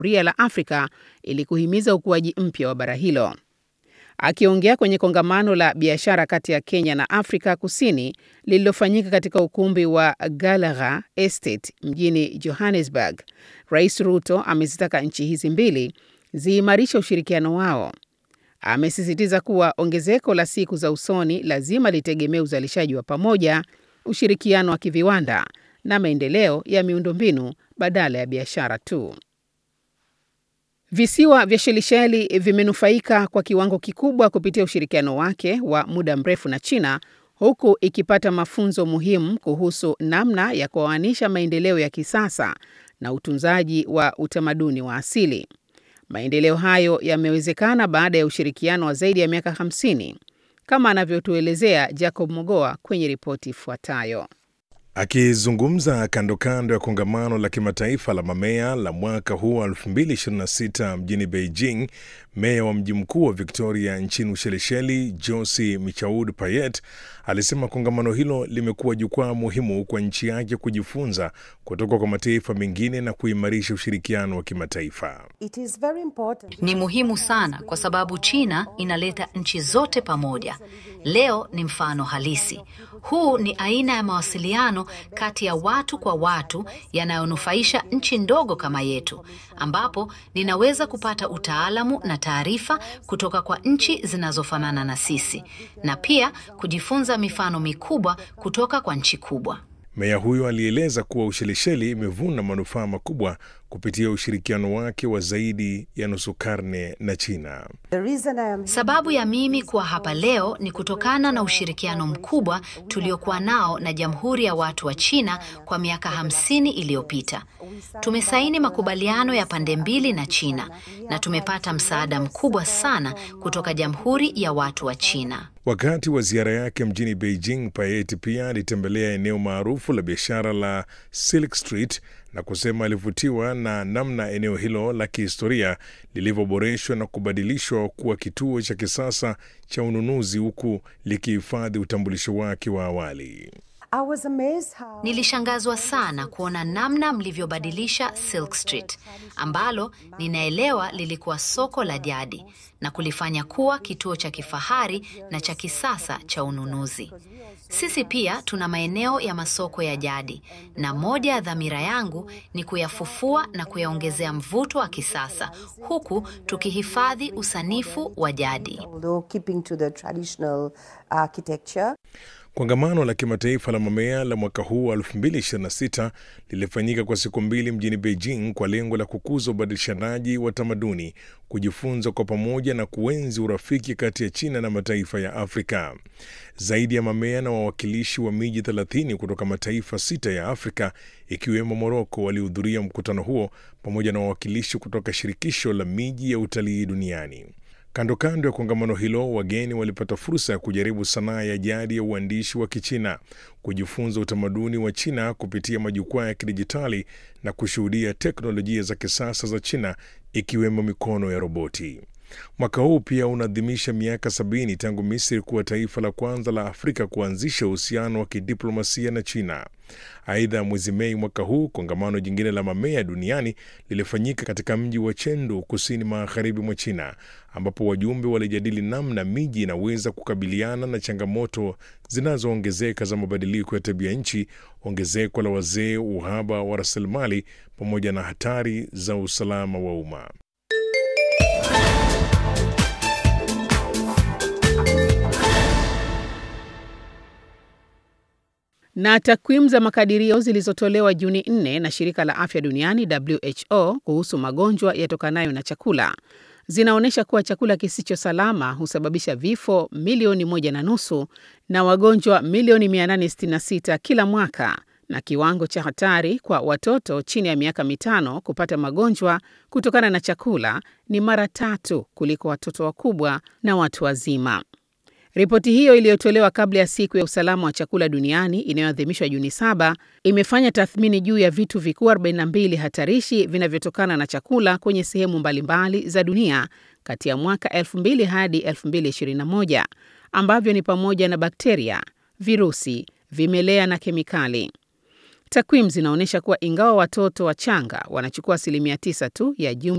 ria la Afrika ili kuhimiza ukuaji mpya wa bara hilo. Akiongea kwenye kongamano la biashara kati ya Kenya na Afrika Kusini lililofanyika katika ukumbi wa Gallagher Estate mjini Johannesburg, Rais Ruto amezitaka nchi hizi mbili ziimarishe ushirikiano wao. Amesisitiza kuwa ongezeko la siku za usoni lazima litegemee uzalishaji wa pamoja, ushirikiano wa kiviwanda na maendeleo ya miundombinu badala ya biashara tu. Visiwa vya Shelisheli vimenufaika kwa kiwango kikubwa kupitia ushirikiano wake wa muda mrefu na China, huku ikipata mafunzo muhimu kuhusu namna ya kuoanisha maendeleo ya kisasa na utunzaji wa utamaduni wa asili. Maendeleo hayo yamewezekana baada ya ushirikiano wa zaidi ya miaka 50 kama anavyotuelezea Jacob Mogoa kwenye ripoti ifuatayo. Akizungumza kando kando ya kongamano la kimataifa la mamea la mwaka huu wa 2026 mjini Beijing, meya wa mji mkuu wa Victoria nchini Ushelisheli, Josi Michaud Payet, alisema kongamano hilo limekuwa jukwaa muhimu kwa nchi yake kujifunza kutoka kwa mataifa mengine na kuimarisha ushirikiano wa kimataifa. Ni muhimu sana kwa sababu China inaleta nchi zote pamoja. Leo ni mfano halisi. Huu ni aina ya mawasiliano kati ya watu kwa watu yanayonufaisha nchi ndogo kama yetu, ambapo ninaweza kupata utaalamu na taarifa kutoka kwa nchi zinazofanana na sisi na pia kujifunza mifano mikubwa kutoka kwa nchi kubwa. Meya huyo alieleza kuwa Ushelisheli imevuna manufaa makubwa kupitia ushirikiano wake wa zaidi ya nusu karne na China. Sababu ya mimi kuwa hapa leo ni kutokana na ushirikiano mkubwa tuliokuwa nao na Jamhuri ya Watu wa China kwa miaka hamsini iliyopita. Tumesaini makubaliano ya pande mbili na China na tumepata msaada mkubwa sana kutoka Jamhuri ya Watu wa China. Wakati wa ziara yake mjini Beijing, Payet pia alitembelea eneo maarufu la biashara la Silk Street na kusema alivutiwa na namna eneo hilo la kihistoria lilivyoboreshwa na kubadilishwa kuwa kituo cha kisasa cha ununuzi huku likihifadhi utambulisho wake wa awali. How... Nilishangazwa sana kuona namna mlivyobadilisha Silk Street ambalo ninaelewa lilikuwa soko la jadi na kulifanya kuwa kituo cha kifahari na cha kisasa cha ununuzi. Sisi pia tuna maeneo ya masoko ya jadi na moja ya dhamira yangu ni kuyafufua na kuyaongezea mvuto wa kisasa huku tukihifadhi usanifu wa jadi. Kongamano la kimataifa la mamea la mwaka huu wa 2026 lilifanyika kwa siku mbili mjini Beijing kwa lengo la kukuza ubadilishanaji wa tamaduni, kujifunza kwa pamoja na kuenzi urafiki kati ya China na mataifa ya Afrika. Zaidi ya mamea na wawakilishi wa miji 30 kutoka mataifa sita ya Afrika ikiwemo Moroko walihudhuria mkutano huo pamoja na wawakilishi kutoka shirikisho la miji ya utalii duniani. Kando kando ya kongamano hilo, wageni walipata fursa ya kujaribu sanaa ya jadi ya uandishi wa Kichina, kujifunza utamaduni wa China kupitia majukwaa ya kidijitali na kushuhudia teknolojia za kisasa za China ikiwemo mikono ya roboti. Mwaka huu pia unaadhimisha miaka sabini tangu Misri kuwa taifa la kwanza la Afrika kuanzisha uhusiano wa kidiplomasia na China. Aidha, mwezi Mei mwaka huu kongamano jingine la mamea duniani lilifanyika katika mji wa Chengdu, kusini magharibi mwa China, ambapo wajumbe walijadili namna miji inaweza kukabiliana na changamoto zinazoongezeka za mabadiliko ya tabia nchi, ongezeko la wazee, uhaba wa rasilimali, pamoja na hatari za usalama wa umma. Na takwimu za makadirio zilizotolewa Juni 4 na shirika la afya duniani WHO kuhusu magonjwa yatokanayo na chakula zinaonyesha kuwa chakula kisicho salama husababisha vifo milioni moja na nusu na wagonjwa milioni 866 kila mwaka, na kiwango cha hatari kwa watoto chini ya miaka mitano kupata magonjwa kutokana na chakula ni mara tatu kuliko watoto wakubwa na watu wazima. Ripoti hiyo iliyotolewa kabla ya siku ya usalama wa chakula duniani inayoadhimishwa Juni saba imefanya tathmini juu ya vitu vikuu 42 hatarishi vinavyotokana na chakula kwenye sehemu mbalimbali za dunia kati ya mwaka 2000 hadi 2021 ambavyo ni pamoja na bakteria, virusi, vimelea na kemikali. Takwimu zinaonyesha kuwa ingawa watoto wachanga wanachukua asilimia 9 tu ya jumla